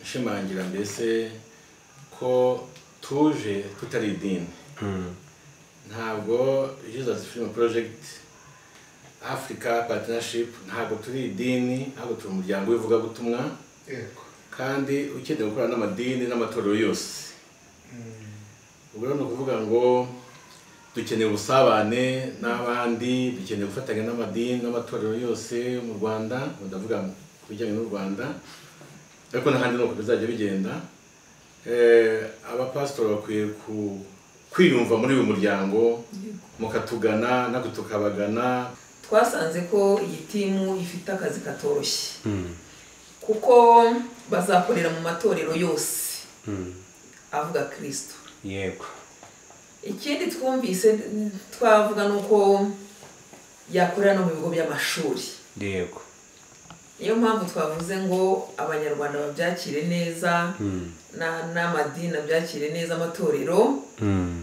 ishimangira mbese ko tuje tutari idini ntabwo jesus film project africa partnership ntabwo turi idini ahubwo turi umuryango w'ivugabutumwa yego kandi ukeneye gukorana n'amadini n'amatorero yose ubwo rero ni ukuvuga ngo dukeneye ubusabane n'abandi dukeneye gufatanya n'amadini n'amatorero yose yo mu rwanda ndavuga ku bijyanye n'u rwanda ariko n'ahandi ni uko bizajya bigenda Eh, abapasitori bakwiye ku- kwiyumva muri uyu muryango mukatugana natwe tukabagana twasanze ko iyi timu ifite akazi katoroshye kuko bazakorera mu matorero yose avuga kirisito yego ikindi twumvise twavuga ni uko yakorera no mu bigo by'amashuri yego niyo mpamvu twavuze ngo abanyarwanda babyakire neza na- n'amadini abyakire neza amatorero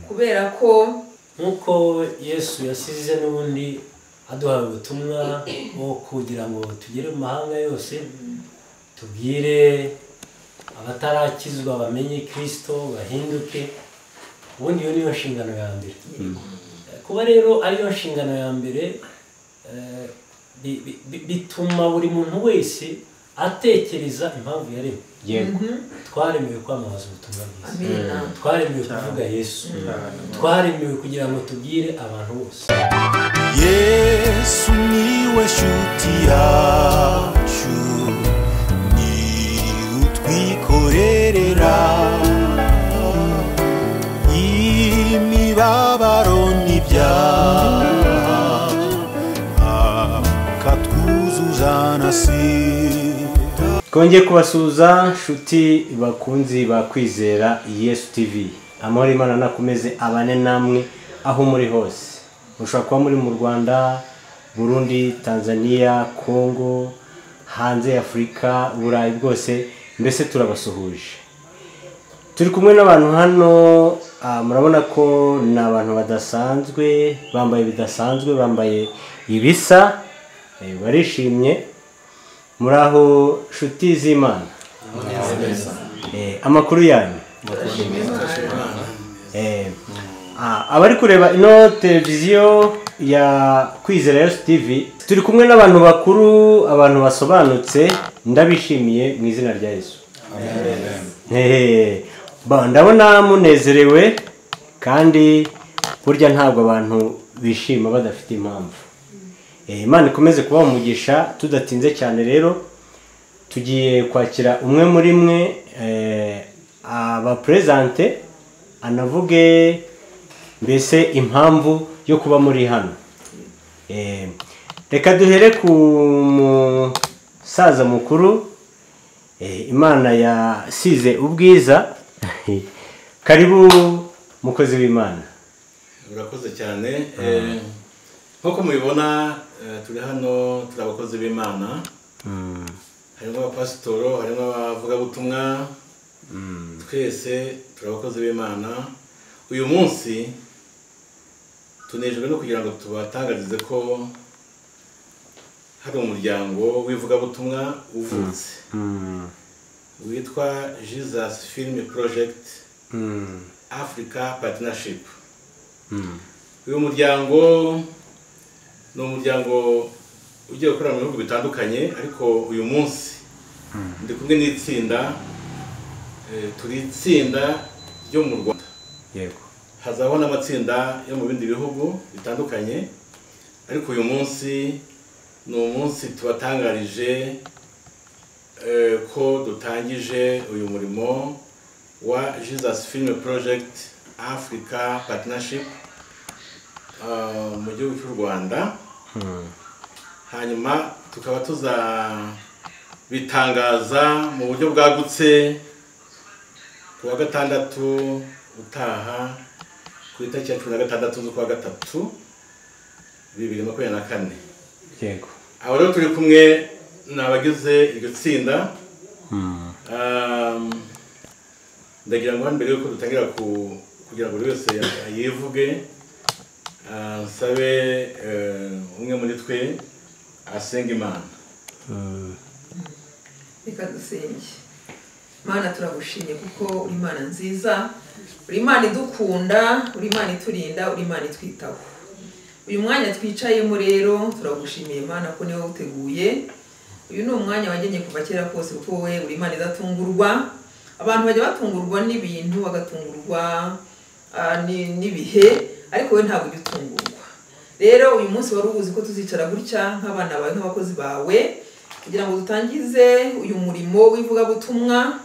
kubera ko nk'uko yesu yasize n'ubundi aduhaye ubutumwa bwo kugira ngo tugere mu mahanga yose tubwire abatarakizwa bamenye kirisito bahinduke ubundi iyo niyo nshingano ya mbere kuba rero ariyo nshingano ya mbere eh, bi- bi- bi- bituma buri muntu wese atekereza impamvu yaremwe yego twaremewe kwamamaza ubutumwa bwiza amina twaremewe kuvuga yesu twaremewe kugira ngo tubwire abantu bose yesu niwe shuti yacu ni utwikorerera imibabaro n'ibyaha akatwuzuza na sida twongeye kubasuhuza nshuti bakunzi ba kwizera yesu tivi amahoro imana nakomeze abane namwe aho muri hose mushobora kuba muri mu rwanda burundi tanzania kongo hanze ya afurika uburayi bwose mbese turabasuhuje turi kumwe n'abantu hano ah, murabona ko ni abantu badasanzwe bambaye bidasanzwe bambaye ibisa eh, barishimye muri aho nshuti z'imana Eh, amakuru yanyu Eh, ah, abari kureba ino televiziyo ya kwizera yesu tv turi kumwe n'abantu bakuru abantu basobanutse ndabishimiye mu izina rya yesu Eh, ba- ndabona munezerewe kandi burya ntabwo abantu bishima badafite impamvu Eh, imana ikomeze kubaha umugisha tudatinze cyane rero tugiye kwakira umwe muri mwe eh, abaperezante anavuge mbese impamvu yo kuba muri hano Eh, reka duhere ku musaza mukuru Eh, imana yasize ubwiza karibu mukozi w'imana urakoze cyane Eh, nk'uko mubibona eh, turi hano turi abakozi b'imana harimo abapasitoro harimo abavugabutumwa twese turi abakozi b'imana uyu munsi tunejwe no kugira ngo tubatangarize ko hari umuryango w'ivugabutumwa uvutse witwa jesus film project africa partnership uyu muryango ni umuryango ugiye gukorera mu bihugu bitandukanye ariko uyu munsi ndi kumwe n'itsinda eh, turi itsinda ryo mu rwanda yego hazabaho n'amatsinda yo mu bindi bihugu bitandukanye ariko uyu munsi ni umunsi tubatangarije eh, ko dutangije uyu murimo wa jesus film project africa partnership ah, mu gihugu cy'u rwanda hanyuma tukaba tuzabitangaza mu buryo bwagutse ku wa gatandatu utaha ku itariki ya cumi na gatandatu z'ukwa gatatu bibiri makumyabiri na kane yego aba rero turi kumwe ni abagize iryo tsinda Um, ndagira ngo hano mbere yuko dutangira ku- kugira ngo buri wese yivuge ah, nsabe eh, umwe muri twe asenga imana reka dusenge mana turagushimye kuko uri imana nziza uri imana idukunda uri imana iturinda uri imana itwitaho uyu mwanya twicayemo rero turagushimiye mana ko niwe uteguye uyu ni umwanya wagennye kuva kera kose kuko wowe uri imana idatungurwa abantu bajya batungurwa n'ibintu bagatungurwa ah, ni- n'ibihe ariko wowe ntabwo ujya utungurwa rero uyu munsi wari ubuzi ko tuzicara gutya nk'abana bawe nk'abakozi bawe kugira ngo dutangize uyu murimo w'ivugabutumwa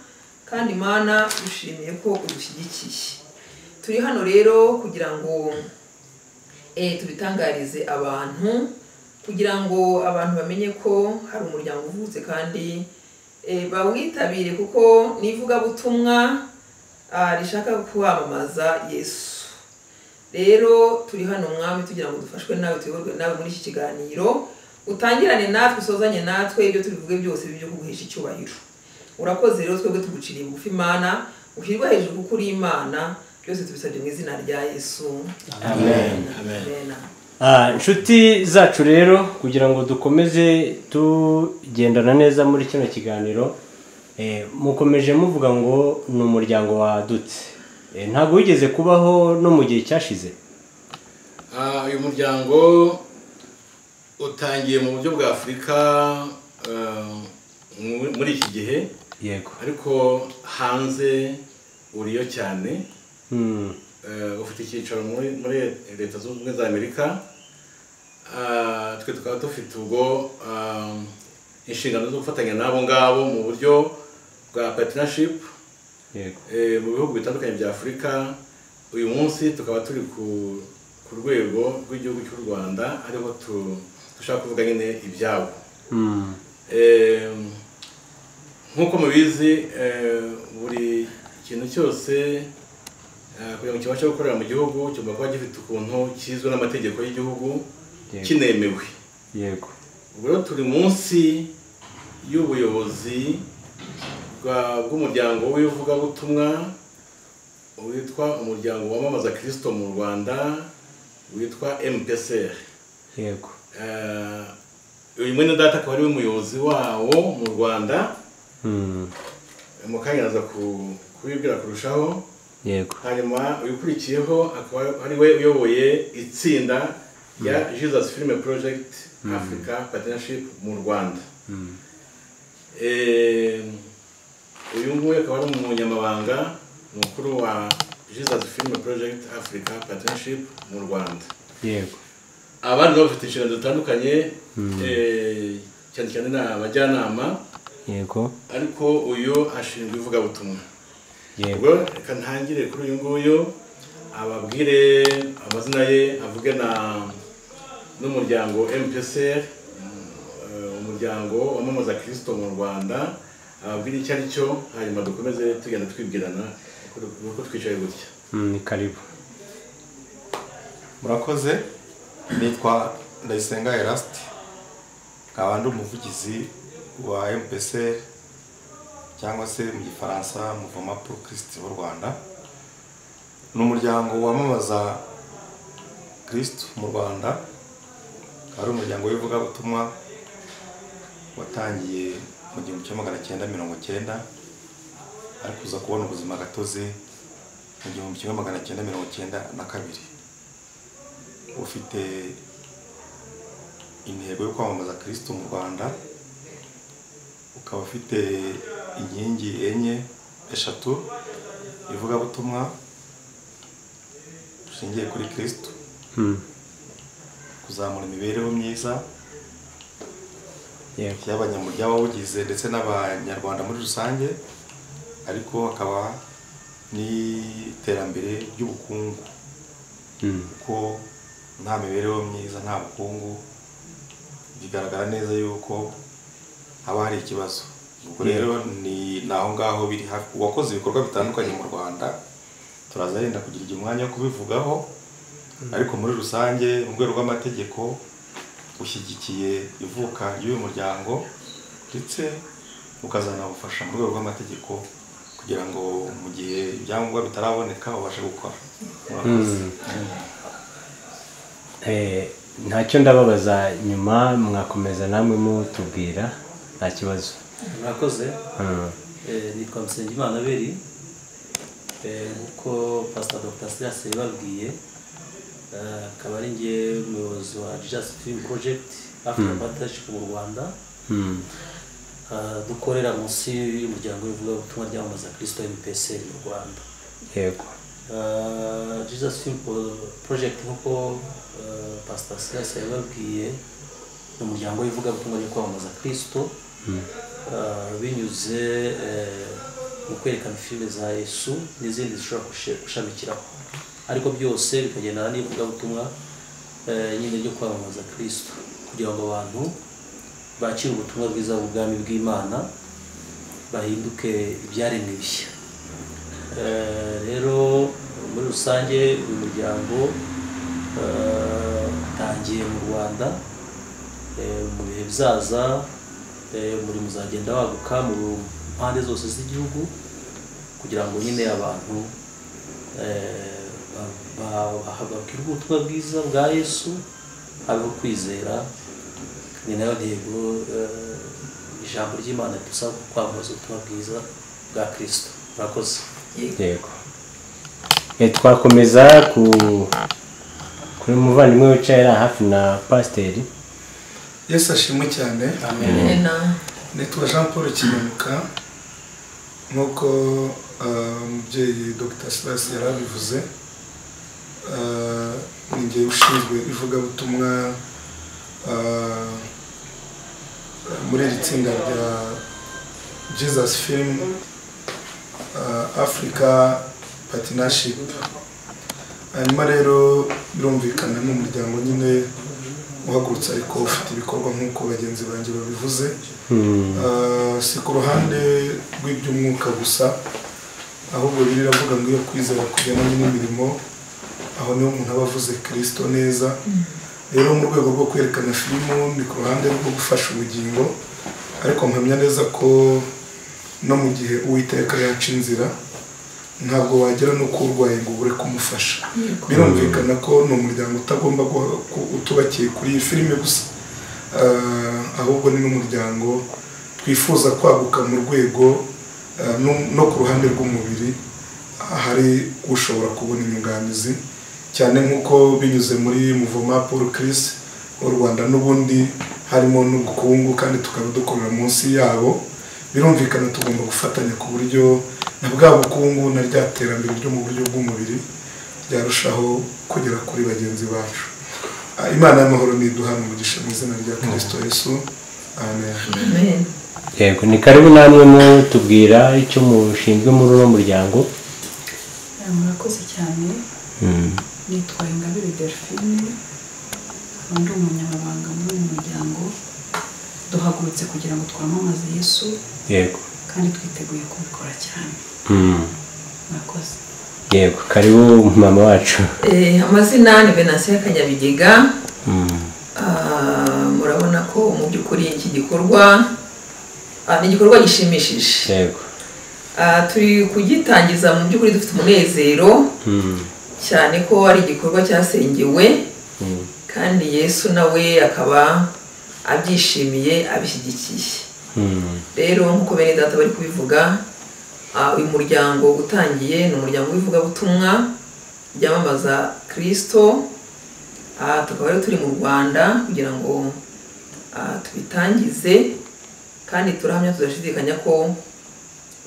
kandi mana dushimiye ko udushyigikiye turi hano rero kugira ngo eh, tubitangarize abantu kugira ngo abantu bamenye ko hari umuryango uvutse kandi eh, bawitabire kuko ni ivugabutumwa ah, rishaka kwamamaza yesu rero turi hano mwami tugira ngo dufashwe nawe tuyoborwe nawe muri iki kiganiro utangirane natwe usozanye natwe ibyo tubivuge byose byo kuguhesha icyubahiro urakoze rero twebwe tuguciriye bugufi imana ushyirwa hejuru kuko uri imana byose tubisabye mu izina rya yesu amen amen Ah, inshuti zacu rero kugira ngo dukomeze tugendana neza muri kino kiganiro eh, mukomeje muvuga ngo ni umuryango wadutse Eh, ntabwo wigeze kubaho no mu gihe cyashize Ah, uyu muryango utangiye mu buryo bwa afurika eh, mu- muri iki gihe yego ariko hanze uriyo cyane Hmm, Eh, ufite icyicaro muri muri leta zunze ubumwe za amerika Ah, twe tukaba dufite ubwo ah, inshingano zo gufatanya n'abo ngabo mu buryo bwa partnership yego Eh, mu bihugu bitandukanye bya afurika uyu munsi tukaba turi ku ku rwego rw'igihugu cy'u rwanda ariho tu- dushaka kuvuga nyine ibyabo Hmm, Eh, nk'uko mubizi eh, buri kintu cyose eh, kugira ngo kibashe gukorera mu gihugu kigomba kuba gifite ukuntu kizwe n'amategeko y'igihugu Yego. kinemewe yego ubwo rero turi munsi y'ubuyobozi bwa- bw'umuryango w'ivugabutumwa witwa umuryango wamamaza kirisito mu rwanda witwa mpsr yego Eh, uyu mwene data akaba ari we muyobozi wawo mu rwanda Hmm, mu kanya aza ku- kubibwira kurushaho yego hanyuma ukurikiyeho akaba ari we uyoboye itsinda rya jesus film project africa partnership mu rwanda Hmm, Eh, uyu nguyu akaba ari umunyamabanga mukuru wa jesus film project africa partnership mu rwanda yego abandi nabo bafite inshingano zitandukanye eh, cyane cyane ni abajyanama yego ariko uyu ashinzwe ivugabutumwa yego ubwo reka ntangire kuri uyu nguyu ababwire amazina ye avuge na n'umuryango mpsr eh, umuryango wamamaza kirisito mu rwanda ababwire icyo ari cyo hanyuma dukomeze tugenda twibwirana uko- uko twicaye gutya Hmm, ni karibu murakoze nitwa ndayisenga erasiti nkaba ndi umuvugizi wa mpsr cyangwa se mu gifaransa muvoma pro kirisiti w'u rwanda ni umuryango wamamaza kirisiti mu rwanda akaba ari umuryango w'ivugabutumwa watangiye mu gihumbi kimwe magana cyenda mirongo cyenda ariko uza kubona ubuzima gatozi mu gihumbi kimwe magana cyenda mirongo cyenda na kabiri ufite intego yo kwamamaza kirisito mu rwanda ukaba ufite inkingi enye eshatu ivugabutumwa bushingiye kuri kirisito Hmm, kuzamura imibereho myiza yego y'abanyamuryango ndetse n'abanyarwanda muri rusange ariko hakaba n'iterambere ry'ubukungu Hmm, kuko nta mibereho myiza nta bukungu bigaragara neza yuko haba hari ikibazo ubwo rero ni ni aho ngaho biri hafi uwakoze ibikorwa bitandukanye mu rwanda turaza yenda kugira igihe umwanya wo kubivugaho ariko muri rusange mu rwego rw'amategeko ushyigikiye ivuka ry'uyu muryango ndetse ukazanabufasha mu rwego rw'amategeko kugira ngo mu gihe ibyangombwa bitaraboneka ubashe gukora murakoze Eh, ntacyo ndababaza nyuma mwakomeza namwe mutubwira nta kibazo murakoze Hmm, Eh, nitwa Musengimana Abeli Eh, nk'uko pasita dogita sirasi yababwiye eh, akaba ari njye umuyobozi wa jasi filimu porojegiti afurika parataship mu rwanda Ah, dukorera munsi y'umuryango w'ivugabutumwa ryamamaza kirisito mpsl mu rwanda yego Ah, jesus film Pro- project nk'uko ah, pastor silas yababwiye ni umuryango w'ivugabutumwa ryo kwamamaza kirisito Ah, binyuze eh, mu kwerekana filime za yesu n'izindi zishobora gushe- gushamikiraho ariko byose bikagendana n'ivugabutumwa eh, nyine ryo kwamamaza kirisito kugira ngo abantu bakire ubutumwa bwiza bw'ubwami bw'imana bahinduke ibyaremwe bishya Eh, rero muri rusange uyu muryango eh, utangiye mu rwanda Eh, mu bihe bizaza eh, umurimo uzagenda waguka mu mpande zose z'igihugu kugira ngo nyine abantu eh, ba- ba- ba- babwire ubutumwa bwiza bwa yesu habeho kwizera ni nayo ntego eh, ijambo ry'imana ridusaba kwamamaza ubutumwa bwiza bwa kirisito murakoze yego Eh, twakomeza ku kuri muvandimwe wicaye ari hafi na pasiteri yesu ashimwe cyane Amena. nitwa jean paul kinyamika nk'uko ah, umubyeyi dr silas yari abivuze Ah, ni njye ushinzwe ivugabutumwa ah, muri iri tsinda rya jesus film ah, africa partnership hanyuma rero birumvikana ni umuryango nyine uhagurutse ariko ufite ibikorwa nk'uko bagenzi banjye babivuze Ah, si ku ruhande rw'iby'umwuka gusa ahubwo biri iravuga ngo iyo kwizera kujyana n'imirimo aho niho umuntu aba avuze kirisito neza rero mu rwego rwo kwerekana filimu ni ku ruhande rwo gufasha ubugingo ariko mpamya neza ko no mu gihe uwiteka yaca inzira ntabwo wagera no kurwaye ngo ubure kumufasha birumvikana ko ni umuryango utagomba guha- ku- utubakiye kuri iyi filime gusa Ah, ahubwo ni n'umuryango twifuza kwaguka mu rwego ah, no- no ku ruhande rw'umubiri hari ushobora kubona inyunganizi cyane nk'uko binyuze muri muvoma paul chris w'u rwanda n'ubundi harimo n'ubukungu kandi tukaba dukorera munsi yabo birumvikana tugomba gufatanya ku buryo na bwa bukungu na rya terambere ryo mu buryo bw'umubiri ryarushaho kugera kuri bagenzi bacu Ah, imana y'amahoro niduhana umugisha mu izina rya kirisito yesu amen Amen. yego ni karibu namwe mutubwira icyo mushinzwe muri uno muryango Eh, murakoze cyane nitwa ingabire delphine nkaba ndi umunyamabanga muri uyu muryango duhagurutse kugira ngo twamamaze yesu yego kandi twiteguye kubikora cyane murakoze yego karibu mama wacu Eh, amazina ni venansiyo kanyabigega Ah, murabona ko mu by'ukuri iki gikorwa ah, ni igikorwa gishimishije yego Ah, turi kugitangiza mu by'ukuri dufite umunezero cyane ko ari igikorwa cyasengewe kandi yesu nawe akaba abyishimiye abishyigikiye rero nk'uko bene data bari kubivuga ah, uyu muryango utangiye ni umuryango w'ivugabutumwa ryamamaza kirisito Ah, tukaba rero turi mu rwanda kugira ngo ah, tubitangize kandi turahamya tudashidikanya ko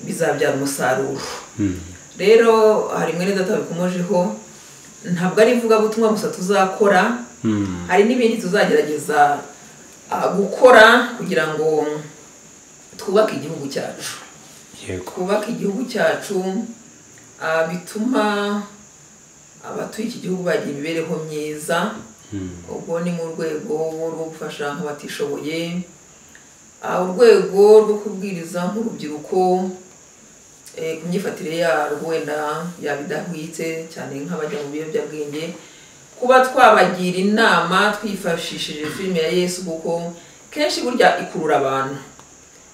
bizabyara umusaruro rero hari mwene data bikomojeho ntabwo ari ivugabutumwa gusa tuzakora hari n'ibindi tuzagerageza ah, gukora kugira ngo twubake igihugu cyacu yego twubake igihugu cyacu ah, bituma abatuye iki gihugu bagira imibereho myiza ubwo ni mu rwego rwo gufasha abatishoboye ah, urwego rwo kubwiriza nk'urubyiruko eh, ku myifatire yarwo wenda yaba idahwitse cyane nk'abajya mu biyobyabwenge kuba twabagira inama twifashishije filime ya yesu kuko kenshi burya ikurura abantu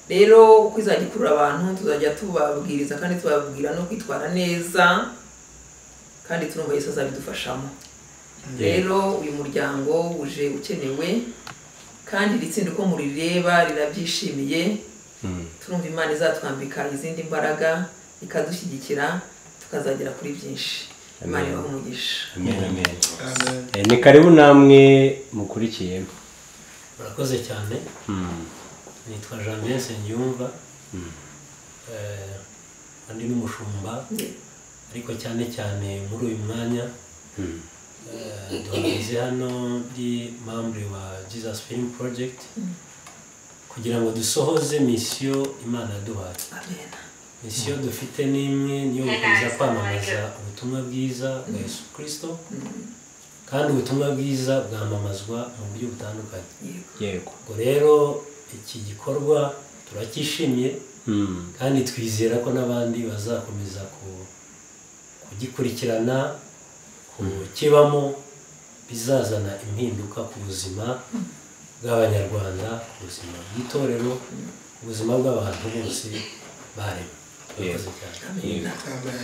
rero uko izajya ikurura abantu tuzajya tubabwiriza kandi tubabwira no kwitwara neza kandi turumva yesu azabidufashamo rero uyu muryango uje ukenewe kandi iri tsinda uko murireba rirabyishimiye turumva imana izatwambika izindi mbaraga ikadushyigikira tukazagera kuri byinshi imana ibaha umugisha amen amen amen Eh, ni karibu namwe mukurikiye murakoze cyane nitwa jean vincent yumva andi n'umushumba ariko cyane cyane muri uyu mwanya eh, duhagaze hano ndi membre wa jesus film project kugira ngo dusohoze misiyo imana yaduhaye amen misiyo dufite ni imwe niyo gukomeza kwamamaza ubutumwa bwiza bwa yesu kirisito kandi ubutumwa bwiza bwamamazwa mu buryo butandukanye yego yego ubwo rero iki gikorwa turacyishimiye Mm. kandi twizera ko n'abandi bazakomeza ku- kugikurikirana kukibamo bizazana impinduka ku buzima bw'abanyarwanda ku buzima bw'itorero ku buzima bw'abantu bose barema murakoze cyane amen amen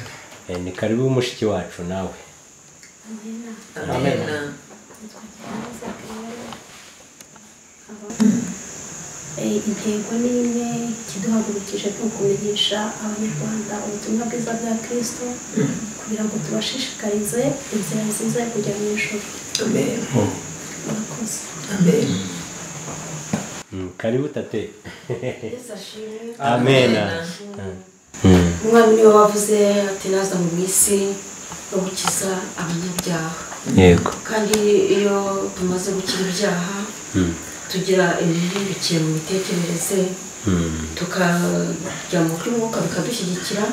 Eh, ni karibu mushiki wacu nawe amen Eh, intego ni imwe ikiduhagurukije ni ukumenyesha abanyarwanda ubutumwa bwiza bwa kirisito kugira ngo tubashishikarize inzira nziza yo kujya mu ijoro amen murakoze amen Mm, karibu tate umwami niwe wavuze ati naza mu isi no gukiza abanyabyaha yego kandi iyo tumaze gukira ibyaha Mm, tugira imihindukire mu mitekerereze mm, tukajya mu by'umwuka bikadushyigikira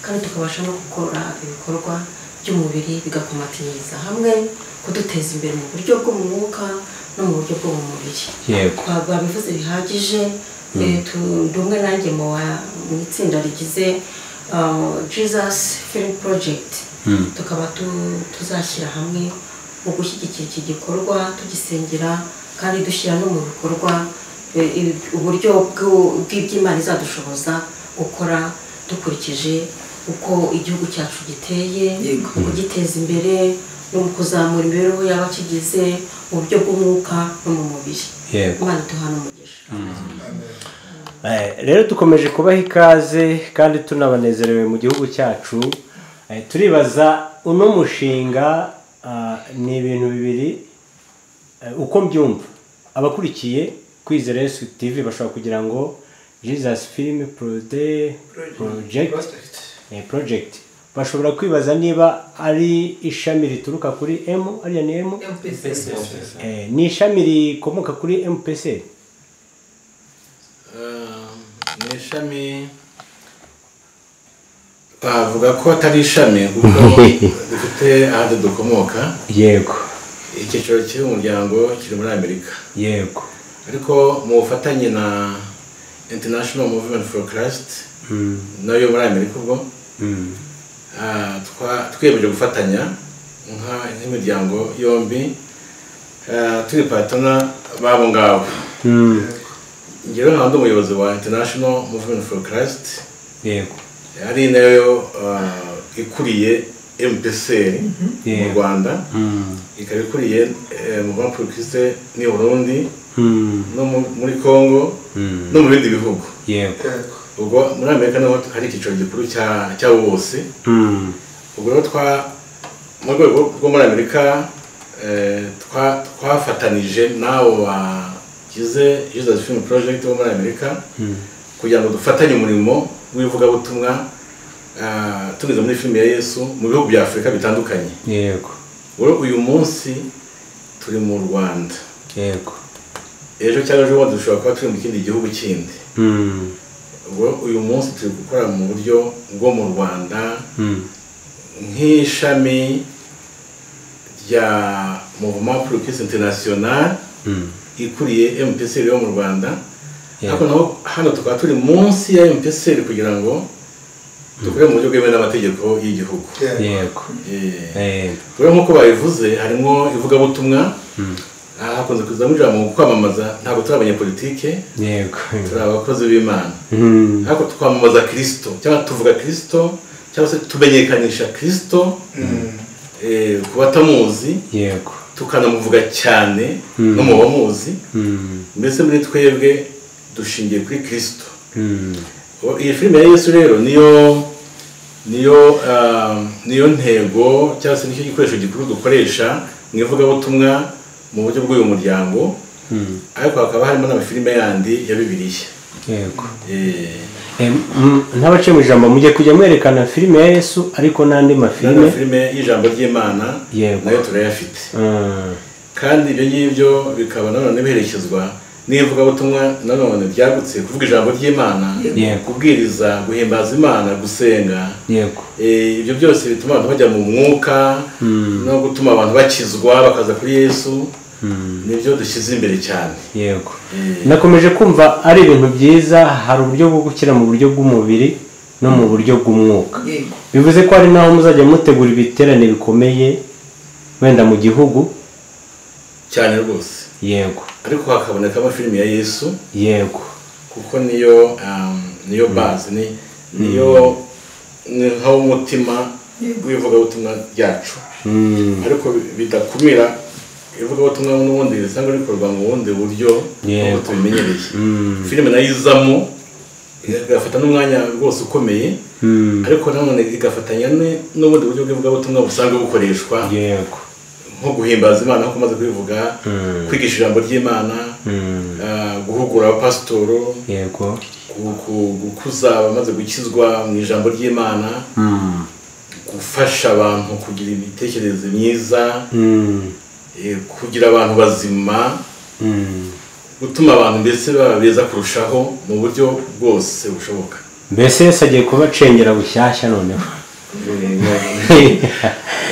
kandi tukabasha no gukora ibikorwa by'umubiri bigakomatiriza hamwe kuduteza imbere mu buryo bwo mu mwuka no mu buryo bwo mu mubiri yego Ba- babivuze bihagije eh, tu- ndi umwe nanjye mu wa- mu itsinda rigize uh, jesus film project Mm, tukaba tu- tuzashyira hamwe mu gushyigikira iki gikorwa tugisengera kandi dushyira no mu bikorwa eh, ibi- uburyo bw'u- bw'iby'imana izadushoboza gukora dukurikije uko igihugu cyacu giteye Yego. kugiteza imbere no mu kuzamura imibereho y'abakigize mu buryo bw'umwuka no mu mubiri yego imana duhana umugisha Eh, rero dukomeje kubaha ikaze kandi tunabanezerewe mu gihugu cyacu Eh, turibaza uno mushinga ah, ni ibintu bibiri eh, uko mbyumva abakurikiye kwizera yesu tv bashobora kugira ngo jesus film prode project eh, project bashobora kwibaza niba ari ishami rituruka kuri m ariya ni m mpc Eh, ni ishami rikomoka kuri mpc Ah, ni ishami twavuga ko atari ishami kuko dufite ahandi dukomoka yego icyiciro cy'umuryango kiri muri amerika yego ariko mu bufatanye na international movement for christ Mm. nayo muri amerika ubwo Mm. Ah, twa- twiyemeje gufatanya nka- nk'imiryango yombi ah, turi patana babo ngabo Mm. ngero nka ndi umuyobozi wa international movement for christ yego ari nayo ah, ikuriye mpcr mu Yego. rwanda Mm. ikaba ikuriye muvant pour christ ni burundi Mm. no mu- muri congo Mm. no mu bindi bihugu yego yego ubwo muri amerika niho hari icyiciro gikuru cya- cy'abo bose Mm. ubwo rero twa mu rwego rwo muri amerika eh, twa- twafatanije n'abo bagize jesus film project bo muri amerika kugira ngo dufatanye umurimo w'ivugabutumwa ah, tunyuze muri filime ya yesu mu bihugu bya afurika bitandukanye yego rero uyu munsi turi mu rwanda yego ejo cyangwa ejo bundi dushobora kuba turi mu kindi gihugu kindi Mm. ubwo uyu munsi turi gukora mu buryo bwo mu rwanda Mm. nk'ishami rya movement pour peace international Mm. ikuriye mpcr yo mu rwanda Yego. ariko naho hano tukaba turi munsi ya mpcr kugira ngo dukore mu buryo bwemewe n'amategeko y'igihugu yego Eh, Eh, rero nk'uko babivuze harimo ivugabutumwa aha hakunze kuzamo ijambo mu kwamamaza ntabwo turi abanyapolitike yego turi abakozi b'imana Mm. ariko twamamaza kirisito cyangwa tuvuga kirisito cyangwa se tumenyekanisha kirisito eh, ku batamuzi yego tukanamuvuga cyane no mu bamuzi Mm. mbese muri twebwe dushingiye kuri kirisito Mm. Ubu iyi filime ya yesu rero niyo niyo ah, niyo ntego cyangwa se nicyo gikoresho gikuru dukoresha mu ivugabutumwa mu buryo bw'uyu muryango ariko hakaba harimo n'amafilime yandi ya bibiliya yego Eh, ntabace mu ijambo mujye kujya mwerekana filime ya yesu ariko n'andi mafilime n'amafilime y'ijambo ry'imana Yego. nayo turayafite Mm. kandi ibyo ngibyo bikaba nanone biherekezwa n'ivugabutumwa nanone ryagutse kuvuga ijambo ry'imana Yego. kubwiriza guhimbaza imana gusenga yego Eh, ibyo byose bituma abantu bajya mu mwuka no gutuma abantu bakizwa bakaza kuri yesu nibyo dushyize imbere cyane yego Eh, nakomeje kumva ari ibintu byiza hari uburyo bwo gukira mu buryo bw'umubiri no mu buryo bw'umwuka yego bivuze ko hari n'aho muzajya mutegura ibiterane bikomeye wenda mu gihugu cyane rwose yego ariko hakabonekamo filime ya yesu yego kuko niyo um, niyo base ni niyo ni nkaho umutima w'ivugabutumwa ryacu Mm. ariko bi- bidakumira ivugabutumwa n'ubundi risanga rikorwa mu bundi buryo Yego. nk'uko tubimenyereye Mm. filime nayo izamo igafata n'umwanya rwose ukomeye Mm. ariko nanone igafatanya ne- n'ubundi buryo bw'ivugabutumwa busanzwe bukoreshwa yego nko guhimbaza imana nko kumaze kubivuga Mm. kwigisha ijambo ry'imana Mm. ah, guhugura abapasitoro yego ku- ku- gukuza abamaze gukizwa mu ijambo ry'imana Mm. gufasha abantu kugira imitekerereze myiza Mm. eh, kugira abantu bazima Mm. gutuma abantu mbese baba beza kurushaho mu buryo bwose bushoboka mbese yesu agiye kubacengera bushyashya noneho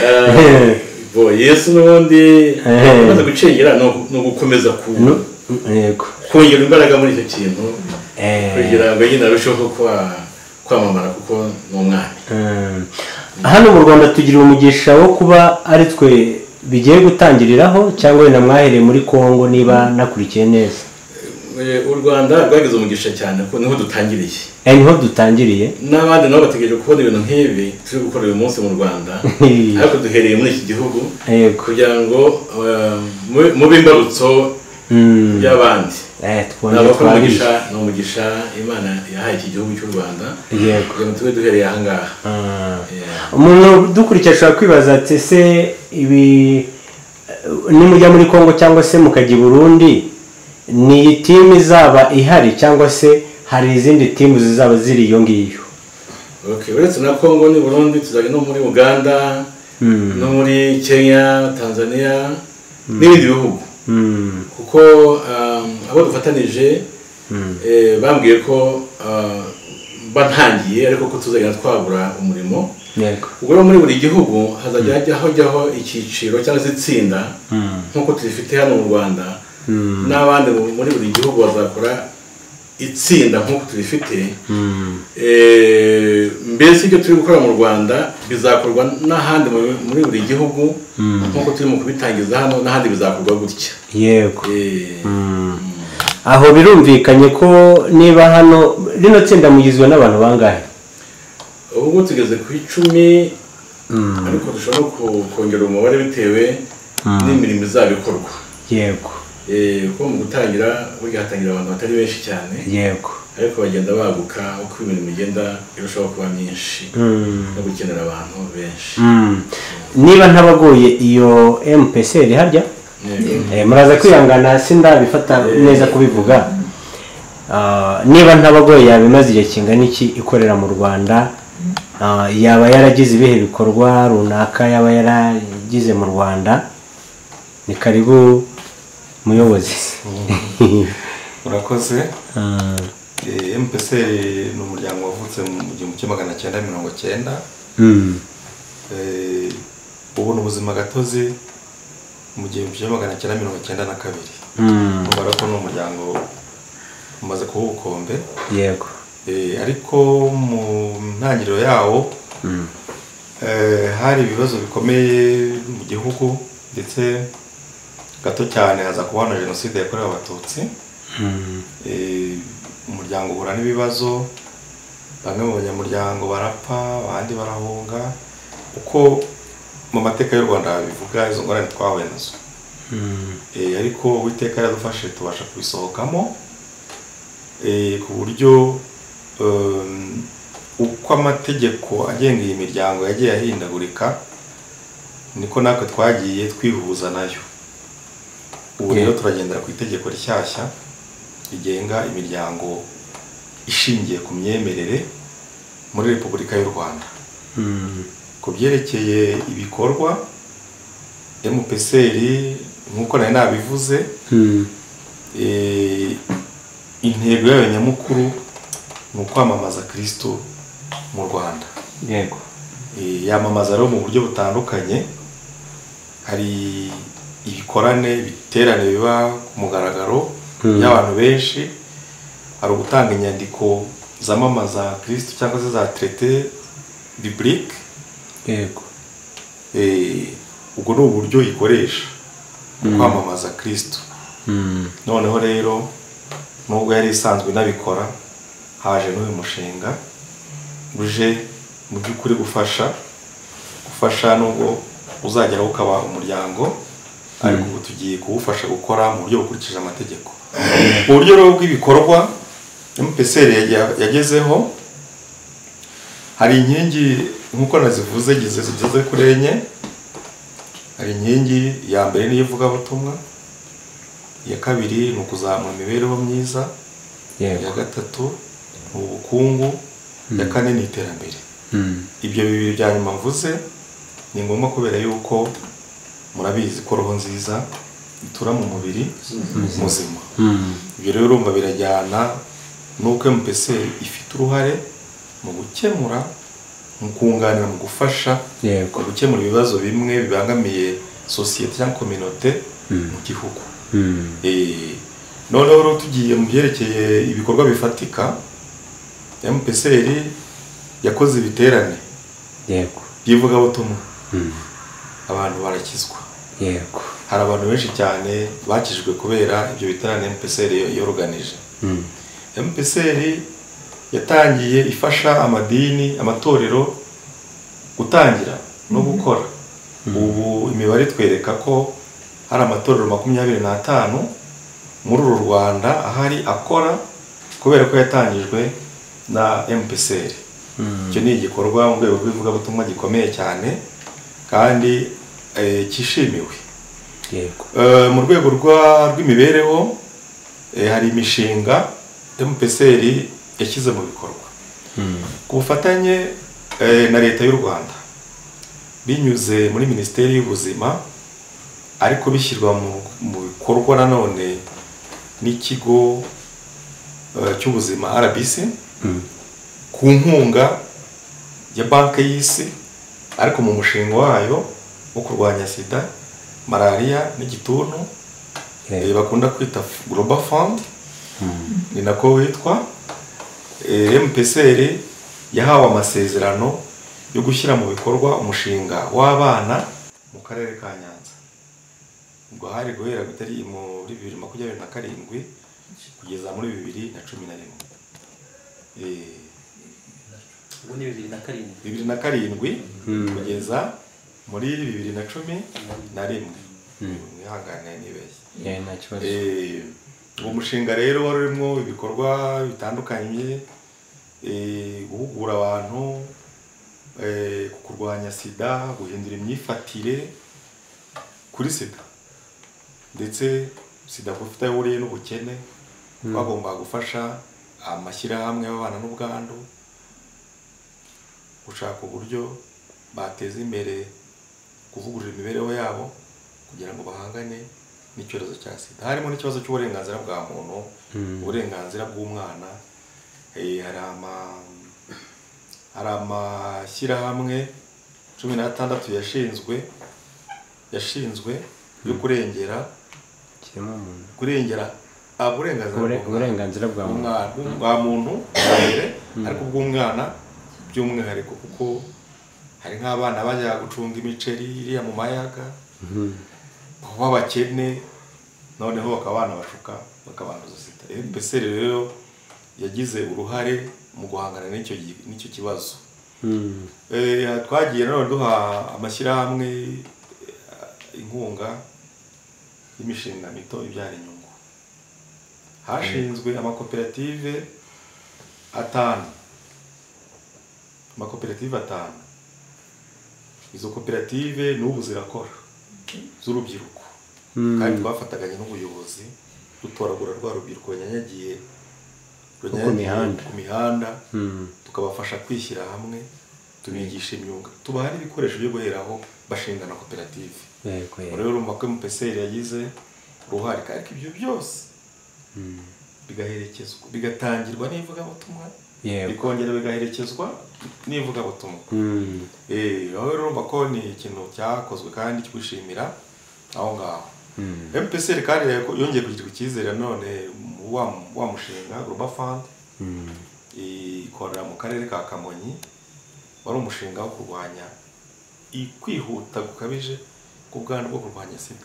Eh, bo yesu n'ubundi amaze gucengera ni ugukomeza ku- Nu- yego kongera imbaraga muri icyo kintu Eh. kugira ngo nyine arusheho kwa- kwamamara kuko ni umwami Mm. hano mu rwanda tugira umugisha wo kuba ari twe bigiye gutangiriraho cyangwa wenda mwahereye muri congo niba nakurikiye neza Eh, u rwanda rwagize umugisha cyane kuko niho dutangiriye Eh, niho dutangiriye n'abandi nabo bategereje kubona ibintu nk'ibi turi gukora uyu munsi mu rwanda ariko duhereye muri iki gihugu yego kugira ngo eh, mube- mube imbarutso Mm. y'abandi Eh, twongere nabakora umugisha twabizi. ni umugisha imana yahaye iki gihugu cy'u rwanda yego kugira ngo tube duhereye ahangaha Mm. Yeah. umuntu dukurikiye ashobora kwibaza ati ese ibi nimujya muri congo cyangwa se mukajya i burundi ni iyi timu izaba ihari cyangwa se hari izindi timu zizaba ziri iyo ngiyo Okay, uretse na congo ni burundi tuzajya no muri uganda Mm. no muri kenya tanzania n'ibindi bihugu Mm. kuko um, abo dufatanije eh, bambwiye ko ah, mba ntangiye ariko ko tuzagenda twagura umurimo yego ubwo rero muri buri gihugu hazajya hajyaho hajyaho icyiciro cyangwa se itsinda nk'uko turifite hano mu rwanda n'abandi mu- muri buri gihugu bazakora itsinda nk'uko turifite Eh, mbese ibyo turi gukora mu rwanda bizakorwa n'ahandi mu- muri buri gihugu nk'uko turimo kubitangiza hano n'ahandi bizakorwa gutya yego Eh, aho birumvikanye ko niba hano rino tsinda mugizwe n'abantu bangahe ubu ngubu tugeze ku icumi ariko dushobora no ku- kongera umubare bitewe n'imirimo izaba ikorwa yego Eh, kuko mu gutangira burya hatangira abantu batari benshi cyane yego ariko bagenda baguka uko imirimo igenda irushaho kuba myinshi Mm. no gukenera abantu benshi Mm. niba ntabagoye iyo mpc iri harya Yego. Eh, muraza kwihangana sindabifata neza kubivuga Ah, niba ntabagoye yabimaze igihe kingana iki ikorera mu rwanda Ah, yaba yaragize ibihe bikorwa runaka yaba yaragize mu rwanda ni karibu muyobozi murakoze Ah, Eh, mpc ni umuryango wavutse mu gihumbi kimwe magana cyenda mirongo cyenda mm, Eh, ubona ubuzima gatozi mu gihumbi kimwe magana cyenda mirongo cyenda na kabiri mm, ubara ko ni umuryango umaze kuba ubukombe yego Eh, ariko mu ntangiriro yawo eh, hari ibibazo bikomeye mu gihugu ndetse gato cyane haza kuba na jenoside yakorewe abatutsi Mm, Eh, umuryango uhura n'ibibazo bamwe mu banyamuryango barapfa abandi barahunga uko mu mateka y'u rwanda bivuga izo ngorane twahuye nazo mm, Eh, ariko uwiteka yaradufashe tubasha kubisohokamo eh, ku buryo um, uko amategeko agenga iyi miryango yagiye ahindagurika niko natwe twagiye twihuza nayo ubu rero turagendera ku itegeko rishyashya rigenga imiryango ishingiye ku myemerere muri repubulika y'u rwanda ku byerekeye ibikorwa mpsr nk'uko nari nabivuze eh, intego yayo nyamukuru ni ukwamamaza kirisito mu rwanda yego Eh, yamamaza rero mu buryo butandukanye hari ibikorane ibiterane biba ku mugaragaro Hmm. by'abantu benshi hari ugutanga inyandiko zamamaza kirisito cyangwa se za terete biburike yego Eh, ubwo ni uburyo ikoresha kwamamaza kirisito Mm. noneho rero nubwo yari isanzwe inabikora haje n'uyu mushinga uje mu by'ukuri gufasha gufasha nubwo uzageraho ukaba umuryango ariko ubu tugiye kuwufasha gukora mu buryo bukurikije amategeko uburyo rero bw'ibikorwa mpsr yage- yagezeho hari inkingi nk'uko nazivuze gize zigeze kuri enye hari inkingi ya mbere niyo ivugabutumwa iya kabiri ni ukuzamura imibereho myiza Yego. iya gatatu ni ubukungu iya kane ni iterambere Mm. ibyo bibiri bya nyuma mvuze ni ngombwa kubera yuko murabizi ko roho nziza itura mu mubiri muzima Mm. ibyo rero urumva birajyana n'uko mpc ifite uruhare mu gukemura mu kunganira mu gufasha Yego. mu gukemura ibibazo bimwe bibangamiye sosiyete cyangwa kominote mu gihugu Mm. Eh, noneho rero tugiye mu byerekeye ibikorwa bifatika mpsr yakoze ibiterane Yego. by'ivugabutumwa Mm. abantu barakizwa Yego. hari abantu benshi cyane bakijwe kubera ibyo biterane mpsr yoroganije Mm. mpsr yatangiye ifasha amadini amatorero gutangira no gukora ubu imibare itwereka ko hari amatorero makumyabiri n'atanu muri uru rwanda ahari akora kubera ko yatangijwe na mpsr icyo ni igikorwa mu rwego rw'ivugabutumwa gikomeye cyane kandi eh, cyishimiwe Yego. Eh, mu rwego rwa- rw'imibereho eh, hari imishinga mpsr yashyize mu bikorwa Mm. ku bufatanye eh, na leta y'u rwanda binyuze muri minisiteri y'ubuzima ariko bishyirwa mu- mu bikorwa nanone n'ikigo eh, cy'ubuzima rbc Mm. ku nkunga ya banki y'isi ariko mu mushinga wayo wo kurwanya sida malariya n'igituntu Yego. eh, bakunda kwita global fund ni nako witwa Eh, mpsr yahawe amasezerano yo gushyira mu bikorwa umushinga w'abana mu karere ka nyanza ubwo hari guhera bitari muri bibiri makumyabiri na karindwi kugeza muri bibiri na cumi na rimwe Eh, ubu ni bibiri na karindwi bibiri na karindwi kugeza muri bibiri na cumi na rimwe mwihangane nibeshye Yeah, nta kibazo. Eh, uwo mushinga rero wari urimo ibikorwa bitandukanye eh, guhugura abantu eh, ku kurwanya sida guhindura imyifatire kuri sida ndetse sida kuko ifite aho ihuriye n'ubukene bagomba gufasha amashyirahamwe y'ababana n'ubwandu gushaka uburyo bateza imbere kuvugurura imibereho yabo kugira ngo bahangane n'icyorezo cya sida harimo n'ikibazo cy'uburenganzira bwa muntu uburenganzira bw'umwana eh, hari ama- hari amashyirahamwe cumi n'atandatu yashinzwe yashinzwe yo kurengera Kirimo umuntu. kurengera uburenganzira Ubure- bw'umwana. uburenganzira bwa muntu. Umwana- bwa muntu bwa mbere ariko ubw'umwana by'umwihariko kuko hari nk'abana bajya gucunga imiceri iriya mu mayaga kuba abakene noneho bakaba banabashuka bakabanduza sida mpsr rero yagize uruhare mu guhangana n'icyo gi- n'icyo kibazo Mm. Eh, twagiye nanone duha amashyirahamwe eh, inkunga y'imishinga mito ibyara inyungu hashinzwe amakoperative atanu amakoperative atanu izo koperative n'ubu zirakora z'urubyiruko kandi twafataganya n'ubuyobozi dutoragura rwa rubyiruko runyanyagiye runyanyagiye mihanda. ku mihanda tukabafasha kwishyira hamwe tubigisha imyuga tubaha n'ibikoresho byo guheraho bashinga na koperative Yego, yego. rero urumva ko mupeseri yagize uruhare ariko ibyo byose bigaherekezwa bigatangirwa n'ivugabutumwa Yego. bikongera bigaherekezwa n'ivugabutumwa Mm. Eh, aho rero urumva ko ni ikintu cyakozwe kandi twishimira aho ngaho Mm. MPSR kandi yako- yongeye kugira icyizere none mu wa wa mushinga Global Fund Mm. ikorera mu karere ka Kamonyi wari umushinga wo kurwanya i- kwihuta gukabije k'ubwandu bwo kurwanya sida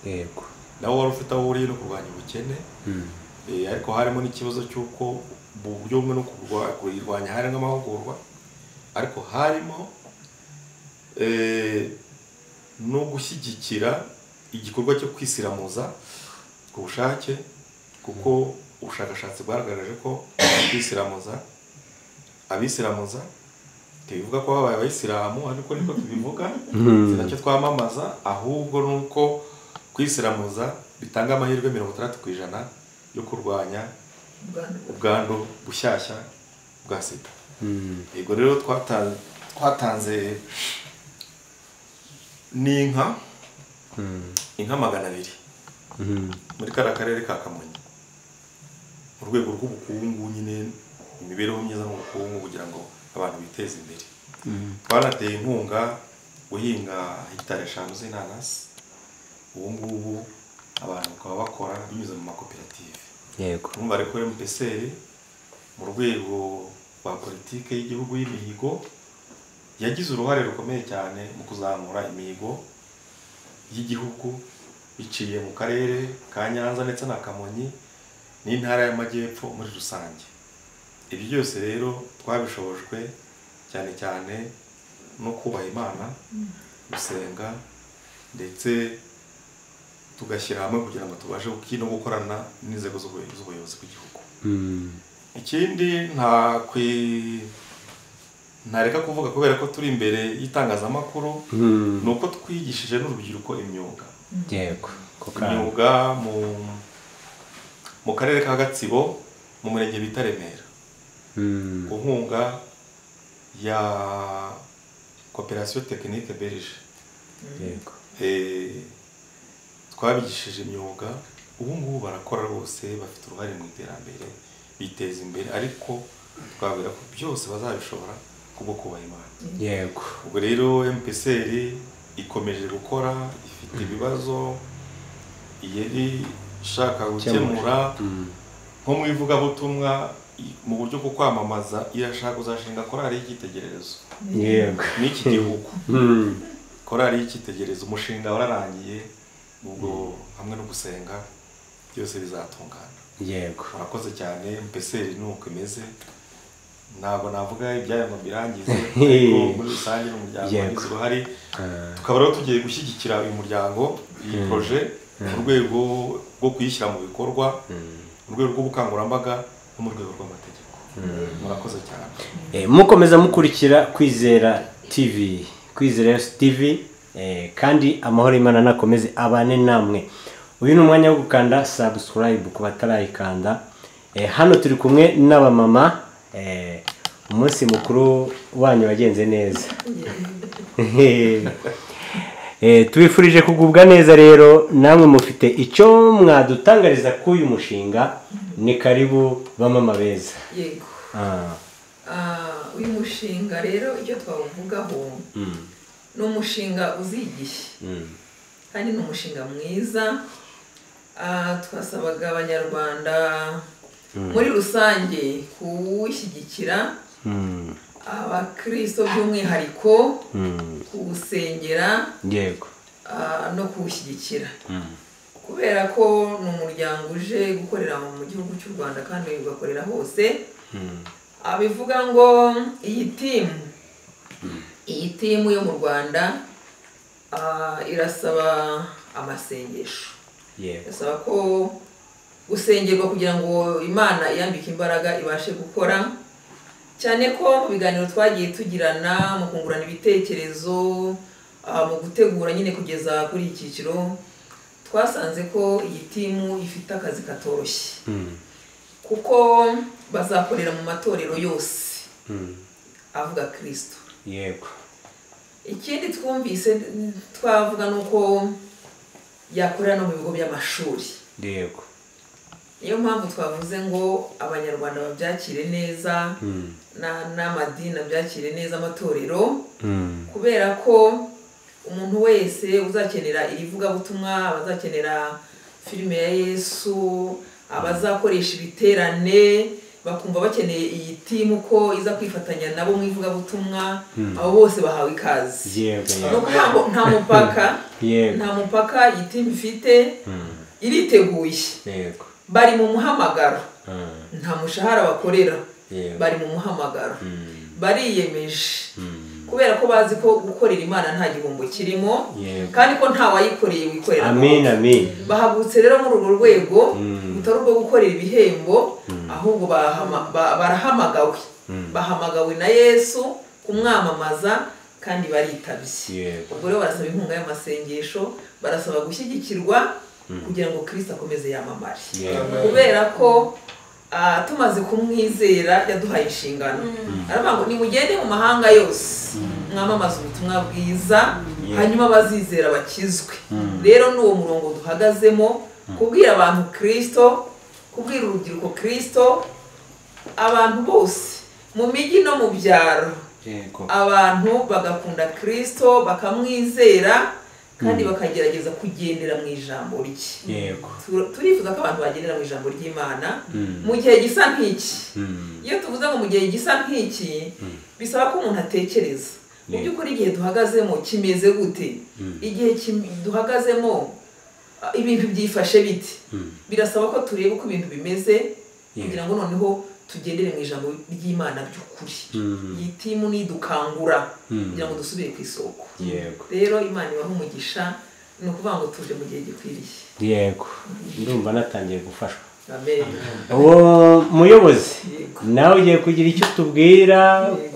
yego nawo wari ufite aho uriye no kurwanya ubukene Mm. Eh, ariko harimo n'ikibazo cy'uko mu buryo bumwe no kurwa- kuyirwanya harimo amahugurwa ariko harimo eh, no gushyigikira igikorwa cyo kwisiramuza ku bushake kuko ubushakashatsi bwagaragaje ko kwisiramuza abisiramuza tubivuga ko babaye abayisilamu ariko niko tubivuga Mm. si nacyo twamamaza ahubwo ni uko kwisiramuza bitanga amahirwe mirongo itandatu ku ijana yo kurwanya Ubwandu. ubwandu bushyashya bwa sida Mm. yego rero twata- twatanze ni inka Mm. inka magana abiri Mm. muri kariya karere ka kamonyi mu rwego rw'ubukungu nyine imibereho myiza n'ubukungu kugira ngo abantu biteze imbere Mm. twanateye inkunga guhinga hegitari eshanu z'inanasi ubu ngubu abantu bakaba bakora binyuze mu makoperative yego urumva ariko MPSR mu rwego rwa politike y'igihugu y'imihigo yagize uruhare rukomeye cyane mu kuzamura imihigo y'igihugu biciye mu karere ka Nyanza ndetse na Kamonyi n'intara y'Amajyepfo muri rusange ibyo byose rero twabishobojwe cyane cyane no kubaha Imana gusenga ndetse tugashyira hamwe kugira ngo tubashe guki- no gukorana n'inzego z'ubuyobozi z'ubuyobozi bw'igihugu Mm. ikindi nta kwi ntareka kuvuga kubera ko turi imbere y'itangazamakuru Mm. ni uko twigishije n'urubyiruko imyuga yego ko kandi imyuga mu mu karere ka gatsibo mu murenge bita remera Mm. ku nkunga ya koperasiyo tekinike berije yego Eh, twabigishije imyuga ubu ngubu barakora bose bafite uruhare mu iterambere biteza imbere ariko twabwira ko byose bazabishobora kubwo kubaha imana yego ubwo rero MPSR ikomeje gukora ifite ibibazo yari ishaka gukemura Mm. nko mu ivugabutumwa i- mu buryo bwo kwamamaza irashaka kuzashinga korali y'icyitegererezo yego n'iki gihugu Mm. korali y'icyitegererezo umushinga wararangiye ubwo hamwe no gusenga byose bizatungana yego murakoze cyane mpeseri ni uko imeze ntabwo navuga ibyayo ngo birangize ariko muri rusange ni umuryango Yego. wagize uruhare Ah. tukaba rero tugiye gushyigikira uyu muryango iyi poroje mu rwego rwo kuyishyira mu bikorwa mu rwego rw'ubukangurambaga no mu rwego rw'amategeko murakoze cyane Eh, mukomeza mukurikira kwizera tv kwizera yose tv eh, kandi amahoro y'imana nakomeze abane namwe uyu ni umwanya wo gukanda subscribe ku batarayikanda eh, hano turi kumwe n'abamama eh, umunsi mukuru wanyu wagenze neza Eh, tubifurije kugubwa neza rero namwe mufite icyo mwadutangariza kuri uyu mushinga ni karibu bamama beza yego ah, Ah, uyu mushinga rero icyo twawuvugaho mm, ni umushinga uzigiye mm. kandi ni umushinga mwiza Ah, twasabaga abanyarwanda muri rusange kuwushyigikira Mm, abakirisito by'umwihariko mm. kuwusengera yego ah, no kuwushyigikira kubera ko ni umuryango uje gukorera mu gihugu cy'u rwanda kandi ugakorera hose abivuga ngo iyi timu iyi timu yo mu rwanda ah, irasaba amasengesho yego irasaba ko gusengerwa kugira ngo imana iyambike imbaraga ibashe gukora cyane ko mu biganiro twagiye tugirana mu kungurana ibitekerezo ah, mu gutegura nyine kugeza kuri iki cyiciro twasanze ko iyi timu ifite akazi katoroshye kuko bazakorera mu matorero yose avuga kirisito yego ikindi twumvise twavuga ni uko yakorera no mu bigo by'amashuri yego niyo mpamvu twavuze ngo abanyarwanda babyakire neza na- n'amadini abyakire neza amatorero kubera ko umuntu wese uzakenera iri vugabutumwa abazakenera filime ya yesu abazakoresha ibiterane bakumva bakeneye iyi timu ko iza kwifatanya nabo mu ivugabutumwa abo bose bahawe ikaze yego ni yego ukuvuga ngo nta mupaka Yego. nta mupaka iyi timu ifite iriteguye yego bari mu muhamagaro nta mushahara bakorera Yego. bari mu muhamagaro bariyemeje kubera ko bazi ko gukorera imana nta gihombo kirimo Yego. kandi ko nta wayikoreye wikorera amin amin bahagurutse rero muri urwo rwego rutari urwo gukorera ibihembo ahubwo bahama- ba- barahamagawe bahamagawe na yesu kumwamamaza kandi baritabye Yego. ubwo rero barasaba inkunga y'amasengesho barasaba gushyigikirwa kugira ngo kirisita akomeze yamamare Yego. kubera ko ah, tumaze kumwizera yaduhaye inshingano aravuga ngo nimugende mu mahanga yose mwamamaze ubutumwa bwiza hanyuma abazizera bakizwe rero ni uwo murongo duhagazemo kubwira abantu kirisito kubwira urubyiruko kirisito abantu bose mu mijyi no mu byaro yego abantu bagakunda kirisito bakamwizera kandi bakagerageza kugendera mu ijambo rye yego Tu- turifuza ko abantu bagendera mu ijambo ry'imana mu gihe gisa nk'iki iyo tuvuze ngo mu gihe gisa nk'iki bisaba ko umuntu atekereza mu by'ukuri igihe duhagazemo kimeze gute igihe kim- duhagazemo ah, ibintu byifashe bite birasaba ko tureba uko ibintu bimeze kugira ngo noneho tugendere mu ijambo ry'imana by'ukuri iyi timu nidukangura kugira ngo dusubire ku isoko yego rero imana ibaha umugisha ni ukuvuga ngo tuje mu gihe gikwiriye yego ndumva natangiye gufashwa amen uwo muyobozi nawe ugiye kugira icyo tubwira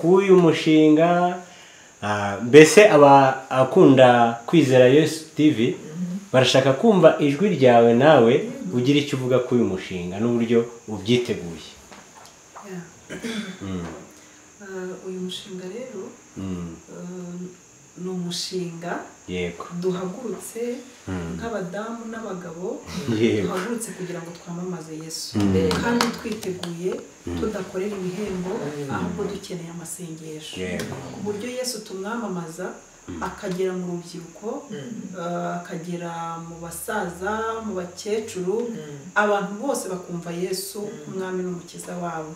k'uyu mushinga Ah, mbese abakunda kwizera yesu tv barashaka kumva ijwi ryawe nawe ugira icyo uvuga k'uyu mushinga n'uburyo ubyiteguye Eh, uyu mushinga rero eh, ni umushinga yego duhagurutse nk'abadamu n'abagabo Yego. duhagurutse kugira ngo twamamaze yesu Mm. kandi twiteguye tudakorera ibihembo ahubwo dukeneye amasengesho Yego. ku buryo yesu tumwamamaza akagera mu rubyiruko eh, akagera mu basaza mu bakecuru abantu bose bakumva yesu nk'umwami n'umukiza wabo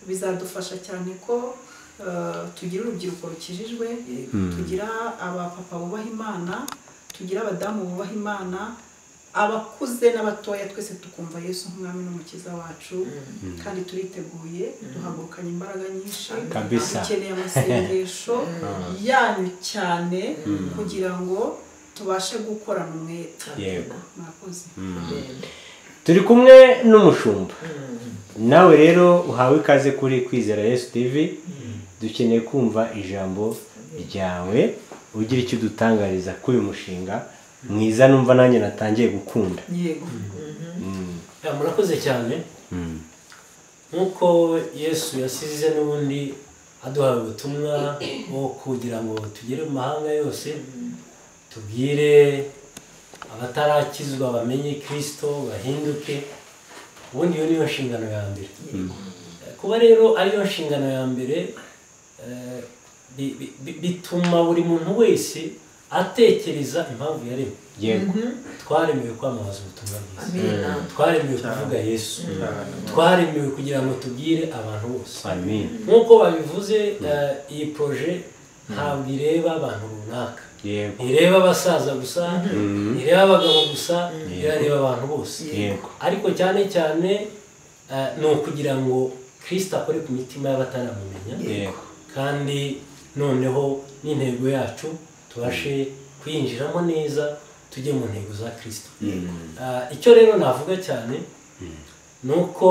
bizadufasha cyane ko eh, tugira urubyiruko rukijijwe tugira abapapa bubaha imana tugira abadamu bubaha imana abakuze n'abatoya twese tukumva yesu nk'umwami n'umukiza wacu kandi turiteguye duhagurukanye imbaraga nyinshi Kabisa. dukeneye amasengesho yanyu cyane kugira ngo tubashe gukorana umwete Yego. mwakoze turi kumwe n'umushumba nawe rero uhawe ikaze kuri kwizera yesu tv dukeneye kumva ijambo ryawe ugira icyo udutangariza k'uyu mushinga mwiza numva nanjye natangiye gukunda yego Ya, murakoze cyane nk'uko yesu yasize n'ubundi aduhaye ubutumwa bwo kugira ngo tugere mu mahanga yose tubwire abatarakizwa bamenye kirisito bahinduke ubundi iyo niyo nshingano ya mbere kuba rero ariyo nshingano ya mbere eh, bi- bi- bi- bituma buri muntu wese atekereza impamvu yaremwe yego twaremewe kwamamaza ubutumwa bwiza amina twaremewe kuvuga yesu Cyane. twaremewe kugira ngo tubwire abantu bose amin nk'uko babivuze eh, iyi poroje ntabwo ireba abantu runaka yego ntireba abasaza gusa ntireba abagabo gusa irareba abantu bose yego ariko cyane cyane eh, ni ukugira ngo kirisita akore ku mitima y'abataramumenya yego kandi noneho n'intego yacu tubashe kuyinjiramo neza tujye mu ntego za kirisita Ah, icyo rero navuga cyane ni uko